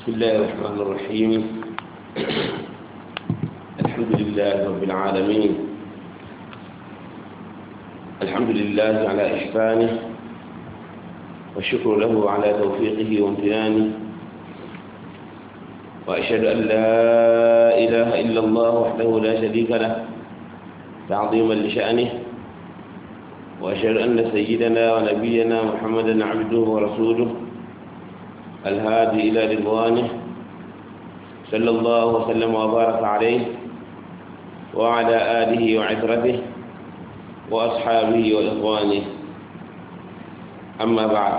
بسم الله الرحمن الرحيم الحمد لله رب العالمين الحمد لله على إحسانه والشكر له على توفيقه وامتنانه وأشهد أن لا إله إلا الله وحده لا شريك له تعظيما لشأنه وأشهد أن سيدنا ونبينا محمدا عبده ورسوله الهادي إلى رضوانه صلى الله وسلم وبارك عليه وعلى آله وعترته وأصحابه وإخوانه أما بعد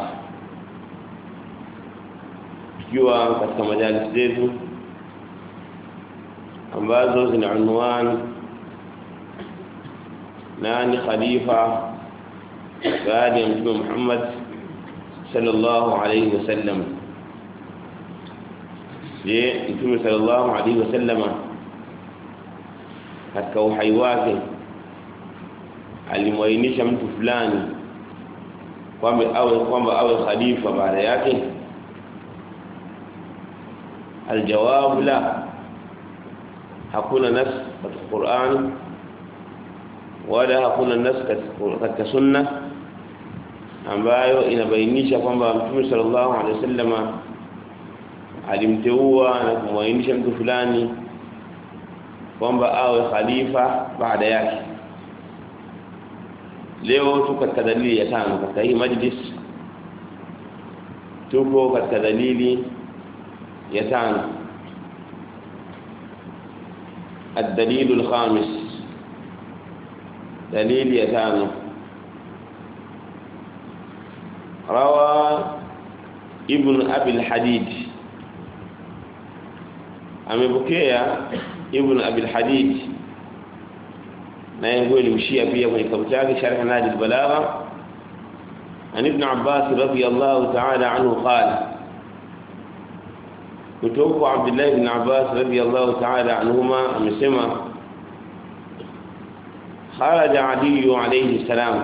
tukiwa katika majalis zetu ambazo zina unwani nani khalifa baada ya mtume Muhammad sallallahu alayhi wasallam je mtume sallallahu alayhi wasallam katika uhai wake alimwainisha mtu fulani kwamba awe kwamba awe khalifa baada yake aljawabu la hakuna nas katika Qur'an wala hakuna nas katika sunna ambayo inabainisha kwamba mtume sallallahu alaihi wasallam alimteua na kumwainisha mtu fulani kwamba awe khalifa baada yake leo tuko katika dalili ya tano katika hii majlis tuko katika dalili ya tano الدليل الخامس دليل يتانو روى ابن أبي الحديد amepokea ibn abi al-hadid naye huyo alimshia pia kwenye kitabu chake sharh nadi al-balagha an ibn abbas radiyallahu ta'ala anhu qala kutoka kwa abdullah ibn abbas radiyallahu ta'ala anhuma amesema kharaja ali alayhi salam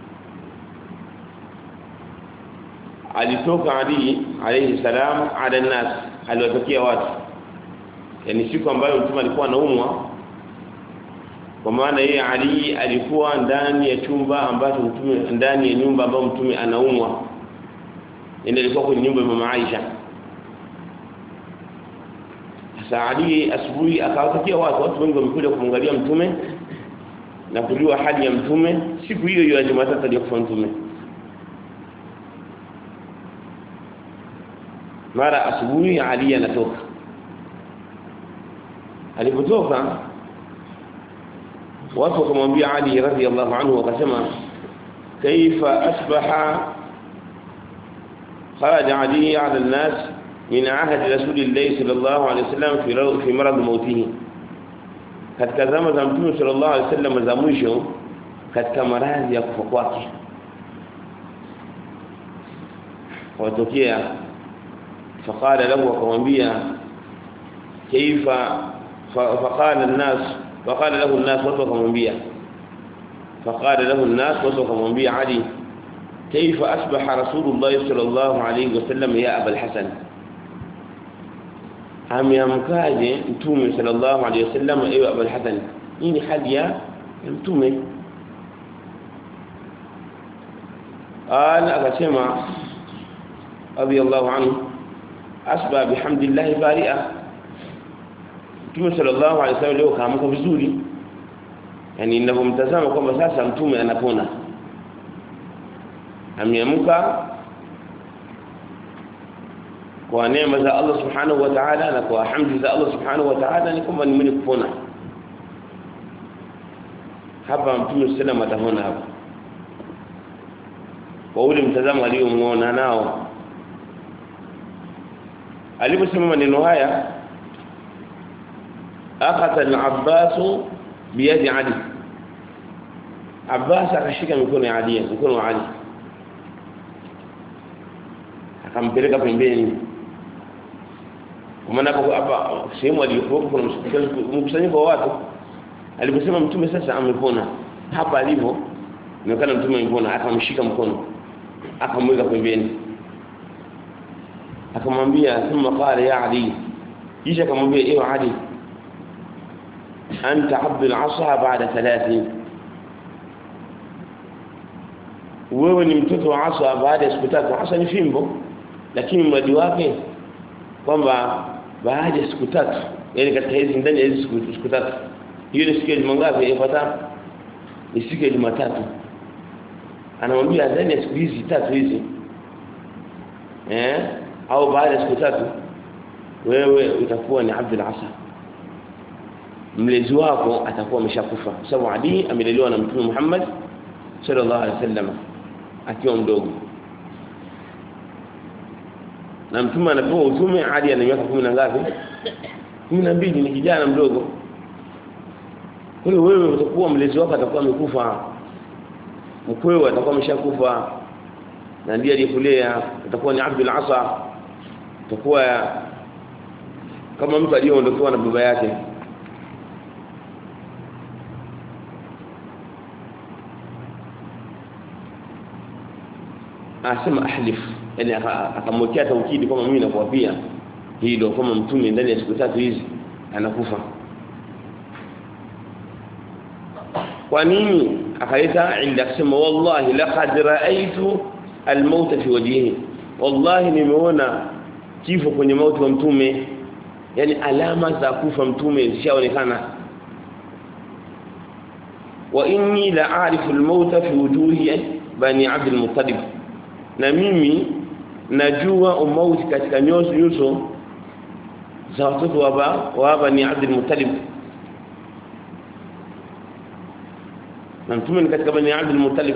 alitoka ali alayhi salam ala nas aliwatokea watu yani siku ambayo mtume alikuwa anaumwa kwa maana yeye Ali alikuwa ndani ya chumba ambacho mtume ndani ya nyumba ambayo mtume anaumwa ndio alikuwa kwenye nyumba ya mama Aisha sasa Ali asubuhi akawatakia watu watu wengi wamekuja kumwangalia mtume na kujua hali ya mtume siku hiyo hiyo ya Jumatatu aliyokufa mtume mara asubuhi Ali anatoka alipotoka watu wakamwambia Ali radhiallahu anhu wakasema kaifa asbaha خرج علي على الناس من عهد رسول الله صلى الله عليه وسلم في في مرض موته katika zama za mtume sallallahu alaihi wasallam za mwisho katika maradhi ya kufa kwake watokea faqala lahu akamwambia kaifa فقال الناس فقال له الناس وتوكمبيا فقال له الناس وتوكمبيا علي كيف أصبح رسول الله صلى الله عليه وسلم يا أبا الحسن ameamkaje mtume sallallahu alayhi wasallam ewe Abu al-Hasan hii ni hali ya mtume qala akasema radiyallahu anhu asba bihamdillah bari'a Mtume sallallahu alaihi wasallam leo kaamka vizuri. Yaani ninapomtazama kwamba sasa mtume anapona. Ameamka kwa neema za Allah subhanahu wa ta'ala na kwa hamdi za Allah subhanahu wa ta'ala ni kwamba ni mwenye kupona. Hapa mtume sallam atapona hapa. Kwa ule mtazamo aliyomuona nao. Aliposema maneno haya أخذ العباس بيد علي عباس akashika mikono ya Ali mikono wa Ali akampeleka pembeni kwa maana hapa sehemu aliyokuwa kuna mkusanyiko wa watu aliposema mtume sasa amepona hapa alivyo inaonekana mtume amepona akamshika mkono akamweka pembeni akamwambia thumma qala ya ali kisha akamwambia ewe ali anta abdul asa baada 30 wewe ni mtoto wa asa baada ya siku tatu asa ni fimbo lakini mradi wake kwamba baada ya siku tatu yani katika hizi ndani ya hizi siku, siku tatu hiyo ni siku ya Jumangapi ifuata ni siku ya Jumatatu anamwambia ndani ya siku hizi tatu hizi eh au baada ya siku tatu wewe utakuwa ni Abdul Asa mlezi wako atakuwa ameshakufa sababu Ali amelelewa na Mtume Muhammad sallallahu alaihi wasallam akiwa mdogo na mtume anapewa utume hadi ana miaka 10 na ngapi 12 ni kijana mdogo kwa hiyo wewe utakuwa mlezi wako atakuwa amekufa mkwewe atakuwa ameshakufa na ndiye aliyekulea utakuwa ni Abdul Asa utakuwa kama mtu aliyeondokewa na baba yake asema ahlif yani akamwekea taukidi kama mimi nakuapia hilo kama mtume ndani ya siku tatu hizi anakufa kwa nini akaleta inda kusema wallahi laqad raaitu almauta fi wajhihi wallahi nimeona kifo kwenye mauti wa mtume yani alama za kufa mtume zishaonekana wa inni la a'rifu almauta fi wujuhi bani abd almuttalib na mimi najua umauti katika nyuso nyuso za watoto wa baba wa bani abd almuttalib na mtume ni katika bani abd almuttalib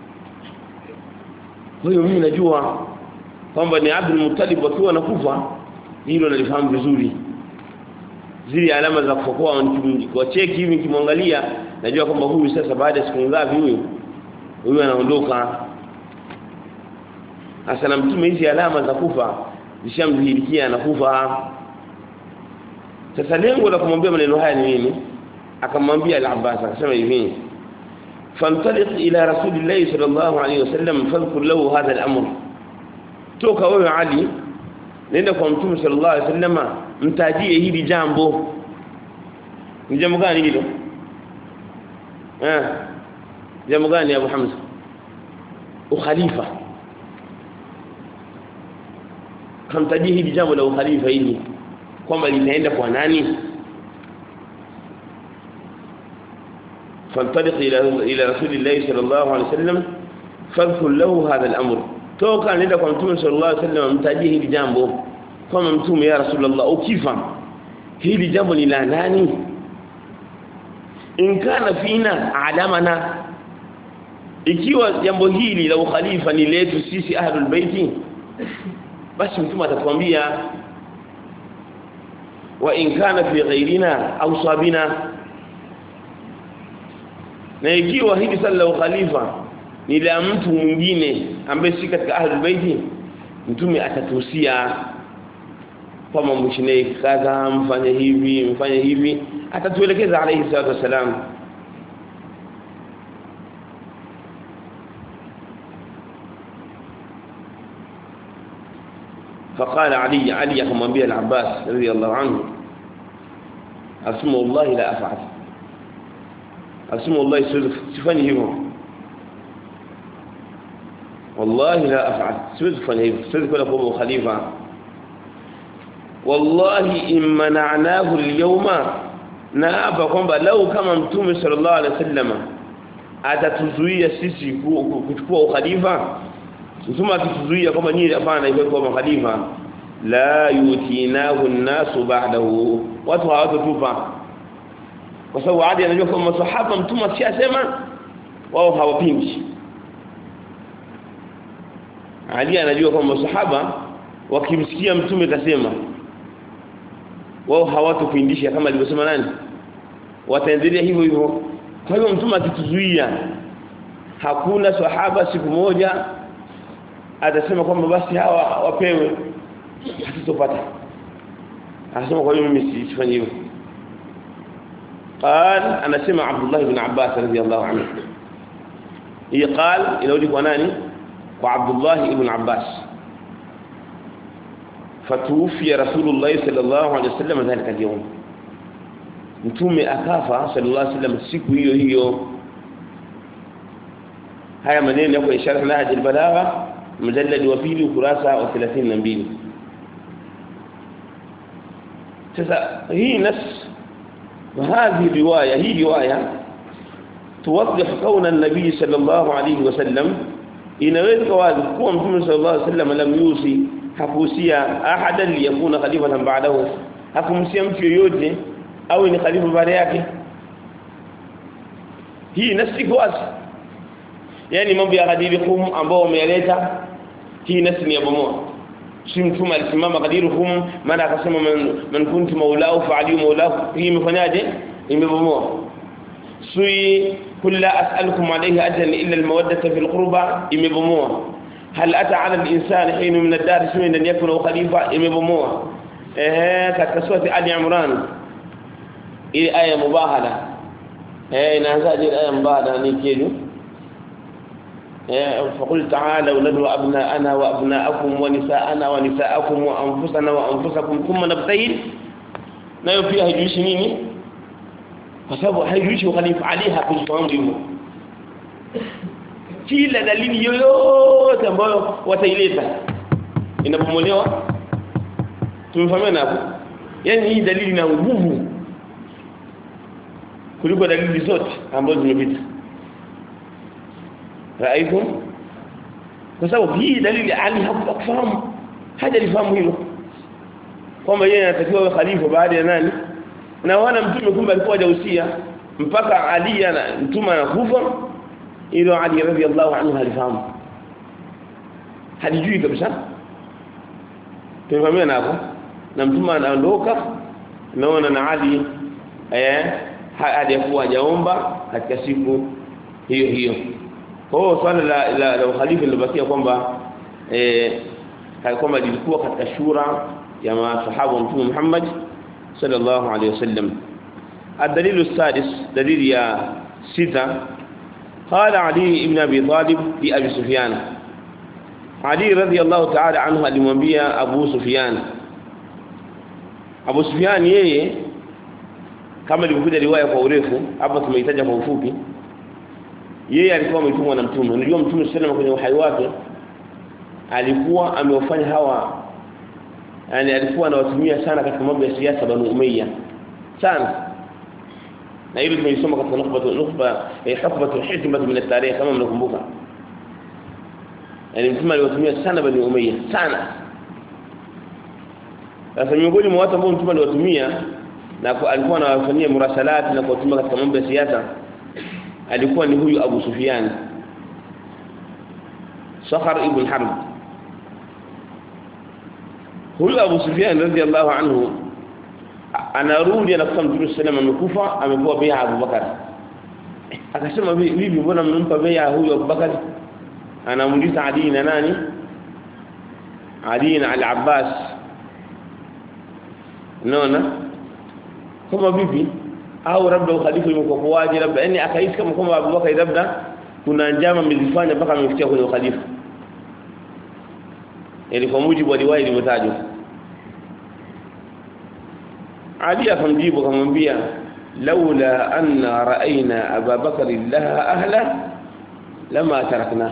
kwa hiyo mimi najua kwamba ni Abdul Muttalib wakiwa nakufa hilo nalifahamu vizuri zile alama za kufokoa kwa cheki hivi nikimwangalia najua kwamba huyu sasa baada ya siku ngapi huyu huyu anaondoka hasa na mtume hizi alama za kufa zishamdhihirikia anakufa sasa lengo la kumwambia maneno haya ni nini akamwambia al-Abbas akasema hivi فانطلق الى رسول الله صلى الله عليه وسلم فاذكر له هذا الامر toka wewe Ali nenda kwa mtume sallallahu alaihi wasallama mtajie hili jambo ni jambo gani hilo eh jambo gani Abu Hamza ukhalifa kamtajie hili jambo la ukhalifa hili kwamba linaenda kwa nani فانطلق الى الى رسول الله صلى الله عليه وسلم فاذكر له هذا الامر toka nenda kwa mtume sallallahu alaihi wasallam mtajie hili jambo kama mtume ya rasulullah ukifa hili jambo ni la nani in kana fina alamana ikiwa jambo hili la ukhalifa ni letu sisi ahlul baiti basi mtume atatuambia wa in kana fi ghairina au sabina na ikiwa hili sala la ukhalifa ni la mtu mwingine ambaye si katika ahlul baiti mtume atatuhusia kama mshinei kadha mfanye hivi mfanye hivi atatuelekeza alayhi salatu wasalam فقال علي علي akamwambia al-Abbas radiyallahu anhu asma wallahi la af'al asma wallahi sifanyi hivyo wallahi la af'al siwezi kufanya hivyo siwezi kwenda kwa khalifa wallahi immana'nahu al-yawma na hapa kwamba lau kama mtume sallallahu alaihi wasallam atatuzuia sisi kuchukua ukhalifa mtume akituzuia kwamba nyinyi hapana hivyo kwa khalifa la yutinahu an-nasu ba'dahu watu hawatotupa kwa sababu hadi anajua kwamba masahaba mtume akishasema wao hawapingi Ali anajua kwamba masahaba wakimsikia mtume kasema wao hawatopindisha kama alivyosema nani wataendelea hivyo hivyo kwa hiyo mtume akituzuia hakuna sahaba siku moja atasema kwamba basi hawa wapewe hatutopata anasema kwa hiyo mimi sifanye hivyo قال انا سمع عبد الله بن عباس رضي الله عنه هي قال الى وجه ناني وعبد الله بن عباس fatuufia rasulullah sallallahu alaihi wasallam dhalika al-yawm mtume akafa sallallahu alaihi wasallam siku hiyo hiyo haya maneno yako ishara na hadi balagha mjallad wa pili ukurasa wa 32 sasa hii nas وهذه الروايه هي روايه توضح كون النبي صلى الله عليه وسلم inaweza wazi kuwa mtume sallallahu alaihi wasallam lam yusi hakuhusia ahadan liyakuna khalifatan ba'dahu hakumhusia mtu yoyote au ni khalifa baada yake hii nasi wazi yani mambo ya kadiri kum ambao wameleta hii nasi ni ya bomoa si mtume alisimama kadiri kum maana akasema man, man kuntu maulahu fa ali maulahu hii imefanyaje imebomoa sui كل أسألكم عليه أجرا إلا المودة في القربى إمبموه هل أتى على الإنسان حين من الدار سوين أن يكون خليفة إمبموه إيه كتسوة آل عمران إيه آية مباهلة إيه نهزاج الآية مباهلة نيكيجو إيه فقل تعالوا ندعو أبناءنا وأبناءكم ونساءنا ونساءكم وأنفسنا وأنفسكم ثم نبتهل nayo pia haijuishi nini kwa sababu haijuishi ukhalifa Ali hakufahamu hivyo kila dalili yoyote ambayo wataileta inapomolewa tumefahamiana hapo yani hii dalili na nguvu kuliko dalili zote ambazo zimepita raikum kwa sababu hii dalili Ali hakufahamu hajalifahamu hilo kwamba yeye anatakiwa awe khalifa baada ya nani na wana mtume kumbe alikuwa hajahusia mpaka Ali ana mtume anakufa ilo Ali radhiallahu anhu halifahamu halijui kabisa tumefahamia hapo na mtume anaondoka naona na Ali eh hadi kuwa hajaomba katika siku hiyo hiyo kwa hiyo swala la la, la ukhalifa lilobakia kwamba eh kwamba lilikuwa katika shura ya masahaba wa mtume Muhammad sallallahu alayhi wasallam الدليل السادس دليل يا ستة قال علي بن أبي طالب لأبي سفيان علي رضي الله تعالى عنه alimwambia Abu Sufyan Abu Sufyan yeye kama ilivyokuja riwaya kwa urefu hapa tumeitaja kwa ufupi yeye alikuwa ametumwa na mtume unajua mtume sallallahu kwenye uhai wake alikuwa amewafanya hawa yani alikuwa anawatumia sana katika mambo ya siasa banu umayya sana na hilo tumelisoma katika nukhba nukhba hukbatu hikmah min at-tarikh kama mnakumbuka yani mtume aliwatumia sana bani umayya sana sasa miongoni mwa watu ambao mtume aliwatumia na alikuwa anawafanyia murasalati na kuwatumia katika mambo ya siasa alikuwa ni huyu Abu Sufyan Sakhar ibn Harb huyu Abu Sufyan radhiallahu anhu anarudi anakuta Mtume sallam amekufa amepewa bai'a Abu Bakar akasema vipi mbona mmempa bai'a huyu Abu Bakar anamuuliza Ali na nani Ali na Al-Abbas unaona kama vipi au labda ukhalifa imekuwa kwaje labda yani akahisi kama kwamba Abu Bakar labda kuna njama amezifanya mpaka amefikia kwenye ukhalifa yani kwa mujibu wa riwaya ilivyotajwa Ali akamjibu akamwambia laula anna ra'ayna Abu Bakar laha ahla lama tarakna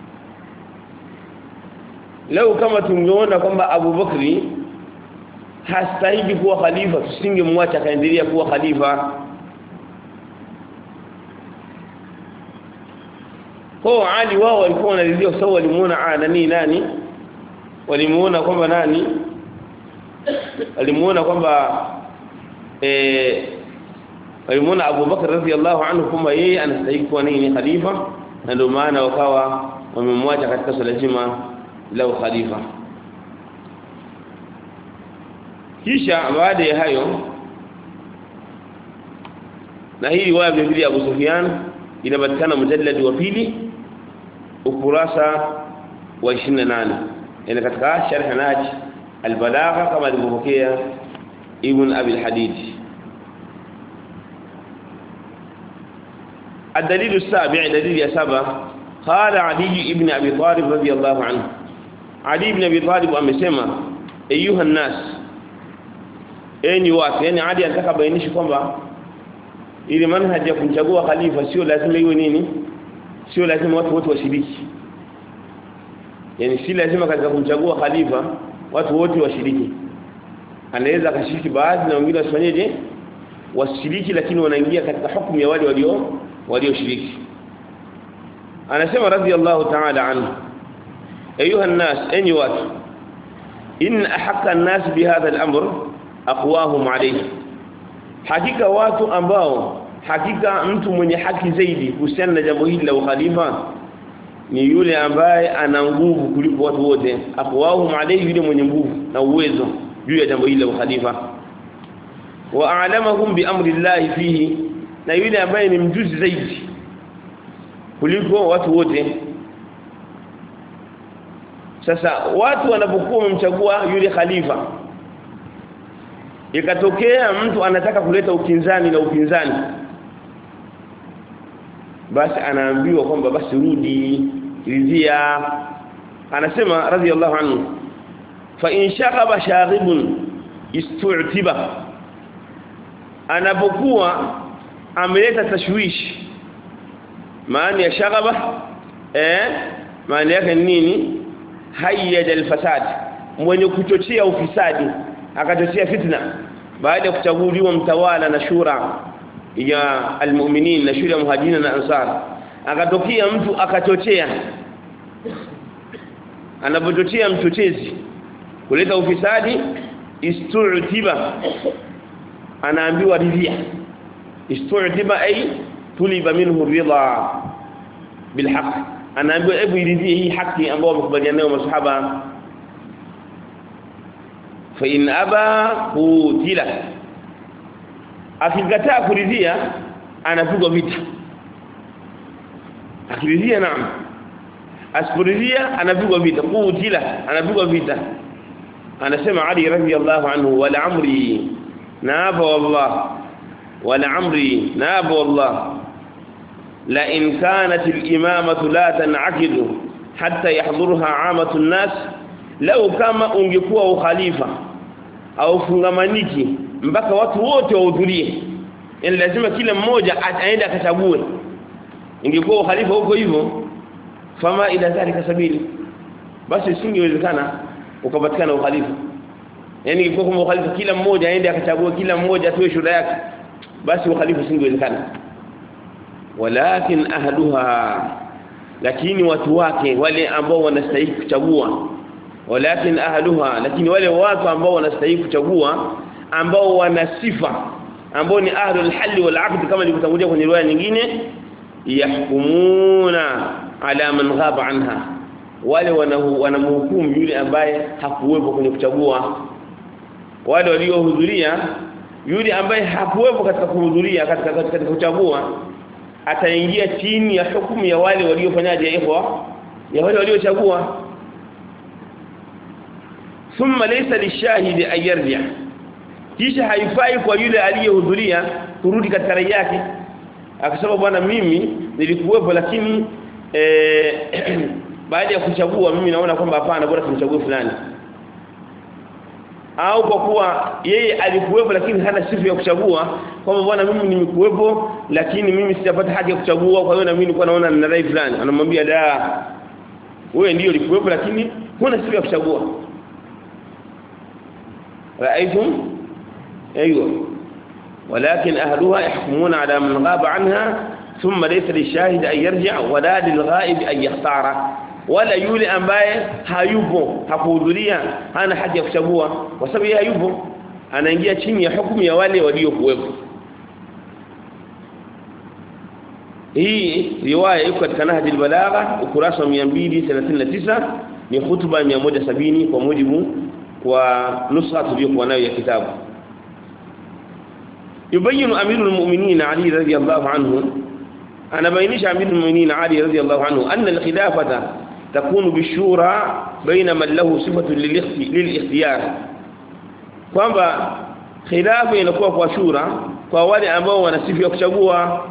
lau kama tungeona kwamba Abu Bakri hastahili kuwa khalifa tusingemwacha akaendelea kuwa khalifa kwa Ali wao walikuwa wanalilia sawa walimuona nani nani walimuona kwamba nani walimuona kwamba eh walimuona Abu Bakar radhiallahu anhu kwamba yeye anastahili kuwa nini khalifa na ndio maana wakawa wamemwacha katika swala zima la khalifa kisha baada ya hayo na hii riwaya vile vile Abu Sufyan inapatikana mujallad wa pili ukurasa wa 28 yani katika sharh naj albalagha kama alivyopokea ibn abi alhadid الدليل السابع دليل يا سبع قال علي بن ابي طالب رضي الله عنه علي بن ابي طالب amesema ayuha nas enyi watu yani adi anataka bainisha kwamba ili manhaji ya kumchagua khalifa sio lazima iwe nini sio lazima watu wote washiriki yani si lazima katika kumchagua khalifa watu wote washiriki anaweza akashiriki baadhi na wengine wasifanyeje wasishiriki lakini wanaingia katika hukumu ya wale walio walioshiriki anasema radiyallahu ta'ala anhu ayuha an-nas enyi watu in ahaqqa an-nas bihadha al-amr aqwahum alayhi hakika watu ambao hakika mtu mwenye haki zaidi kuhusiana na jambo hili la ukhalifa ni yule ambaye ana nguvu kuliko watu wote aqwahum alayhi yule mwenye nguvu na uwezo juu ya jambo hili la ukhalifa wa a'lamahum bi amri Allah fihi na yule ambaye ni mjuzi zaidi kuliko watu wote sasa watu wanapokuwa wamemchagua yule khalifa ikatokea mtu anataka kuleta ukinzani na upinzani basi anaambiwa kwamba basi rudi ridhia anasema radhiallahu anhu fa in shaghaba shaghibun istu'tiba anapokuwa ameleta tashwishi maana ya shaghaba eh maana yake nini hayya alfasad mwenye kuchochea ufisadi akachochea fitna baada ya kuchaguliwa mtawala na shura ya almu'minin na shura ya muhajirin na ansar akatokea mtu akachochea anapochochea mchochezi kuleta ufisadi istu'tiba anaambiwa ridhia istu'tiba ay tuliba minhu ridha bilhaq anaambiwa hebu iridhie hii haki ambayo wamekubaliana nayo masahaba fa in aba qutila akikataa kuridhia anapigwa vita akiridhia naam asiporidhia anapigwa vita qutila anapigwa vita anasema Ali radhiyallahu anhu wala amri naaba wallah wala amri naaba wallah la in kanat al-imamatu la tan'aqidu hatta yahdurha 'amatu an-nas law kama ungekuwa ukhalifa au fungamaniki mpaka watu wote wahudhurie yani lazima kila mmoja aende akachague ingekuwa ukhalifa huko hivyo fama ila dhalika sabili basi isingewezekana ukapatikana ukhalifa yani ingekuwa kama ukhalifa kila mmoja aende akachague kila mmoja atoe shuhuda yake basi ukhalifa usingewezekana walakin ahluha lakini watu wake wale ambao wanastahili kuchagua walakin ahluha lakini wale watu ambao wanastahili kuchagua ambao wana sifa ambao ni ahlul hal wal aqd kama nilivyotangulia kwenye riwaya nyingine yahkumuna ala man ghaba anha wale wanamhukumu yule ambaye hakuwepo kwenye kuchagua wale waliohudhuria yule ambaye hakuwepo katika kuhudhuria katika katika kuchagua ataingia chini ya hukumu ya wale waliofanyaje ikhwa ya wale waliochagua thumma laysa lishahidi an yarji kisha haifai kwa yule aliyehudhuria kurudi katika rai yake akasema bwana mimi nilikuwepo lakini eh, baada ya kuchagua mimi naona kwamba hapana bora tumchague fulani au kwa kuwa yeye alikuwepo lakini hana sifa ya kuchagua kwamba bwana mimi nimekuwepo lakini mimi sijapata haki ya kuchagua kwa hiyo na mimi nilikuwa naona nina rai fulani anamwambia da wewe ndio ulikuwepo lakini huna sifa ya kuchagua رايتم ايوه ولكن اهلها يحكمون على من غاب عنها ثم ليس للشاهد ان يرجع ولا للغائب ان يختار wala yule ambaye hayupo hakuhudhuria hana haki ya kuchagua kwa sababu yeye hayupo anaingia chini ya hukumu ya wale waliokuwepo hii riwaya iko katika Nahjul Balagha ukurasa wa 239 ni hutuba 170 kwa mujibu wa nusha tuliyokuwa nayo ya kitabu yubayinu amirul mu'minin Ali radhiyallahu anhu anabainisha amirul mu'minin Ali radhiyallahu anhu anna al-khilafata takunu bishura baina man lahu sifatu lil-ikhtiyar kwamba khilafa inakuwa kwa shura kwa wale ambao wana sifa ya kuchagua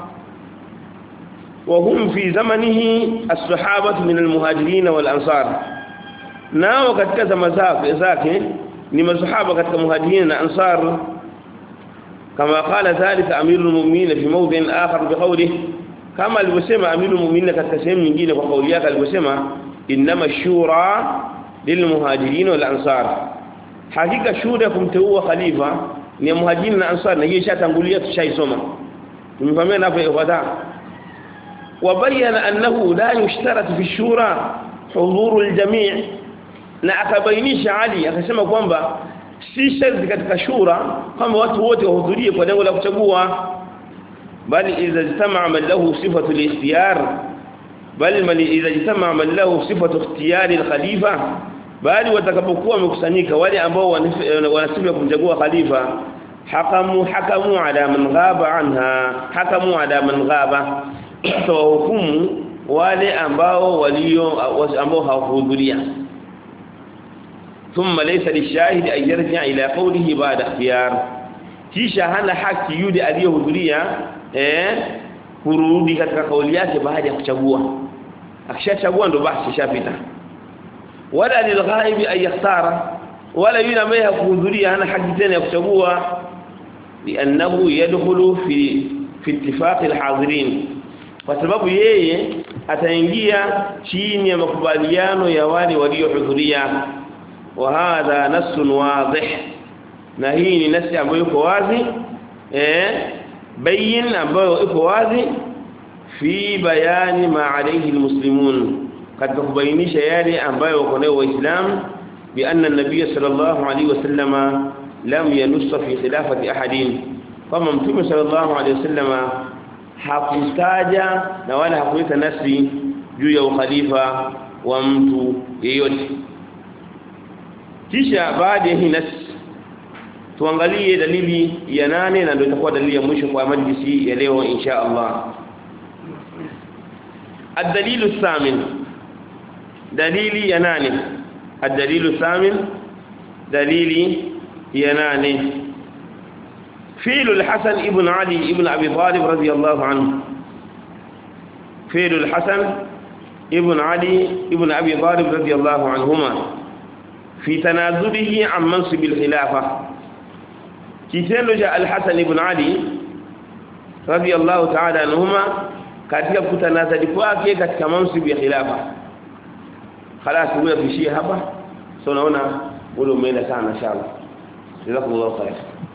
وهم في زمنه الصحابة من المهاجرين والأنصار nao katika zama zake zake ni masahaba katika muhajirin na ansar kama qala dhalika amirul mu'minin fi mawdhin akhar biqawlihi kama alivyosema amirul mu'minin katika sehemu nyingine kwa kauli yake alivyosema inma shura lilmuhajirin wal ansar hakika shura kumteua khalifa ni muhajirin na ansar na hiyo ishatangulia tushaisoma tumefahamia hapo ikhwata وبين أنه لا يشترط في الشورى حضور الجميع na akabainisha Ali akasema kwamba si sharti katika shura kwamba watu wote wahudhurie kwa lengo la kuchagua bali idha jitama man lahu sifatu al-ikhtiyar bali man idha jitama man lahu sifatu ikhtiyar al-khalifa bali watakapokuwa wamekusanyika wale ambao wanasifa kumchagua khalifa hakamu hakamu ala man ghaba anha hakamu ala man ghaba tawahukumu wale ambao walio ambao hawakuhudhuria ثم ليس للشاهد أن يرجع إلى قوله بعد اختيار kisha hana haki yule aliyohudhuria eh kurudi katika kauli yake baada ya kuchagua akishachagua ndo basi shapita wala lilghaibi ay yakhtara wala yule ambaye hakuhudhuria hana haki tena ya kuchagua liannahu yadkhulu fi fi ittifaq alhadirin kwa sababu yeye ataingia chini ya makubaliano ya wale waliohudhuria وهذا نص واضح na hii ni nasi ambayo iko wazi eh bayin ambayo iko wazi fi bayani ma alayhi almuslimun katika kubainisha yale ambayo wako nayo waislamu bi anna an-nabiy sallallahu alayhi wasallama lam yanussa fi khilafati ahadin kama mtume sallallahu alayhi wasallama hakutaja na wala hakuleta nasi juu ya ukhalifa wa mtu yeyote kisha baada ya hii nas tuangalie dalili ya nane na ndio itakuwa dalili ya mwisho kwa majlisi ya leo insha Allah الدليل الثامن دليل يناني الدليل الثامن دليل يناني فيل الحسن ابن علي ابن أبي طالب رضي الله عنه فيل الحسن ابن علي ابن أبي طالب رضي الله عنهما في تنازله عن منصب الخلافة kitendo cha Al-Hasan ibn Ali radiyallahu ta'ala anhuma katika kutanazali kwake katika mansibu ya khilafa خلاص wewe tuishie hapa so naona ule umeenda sana inshallah jazakumullahu khair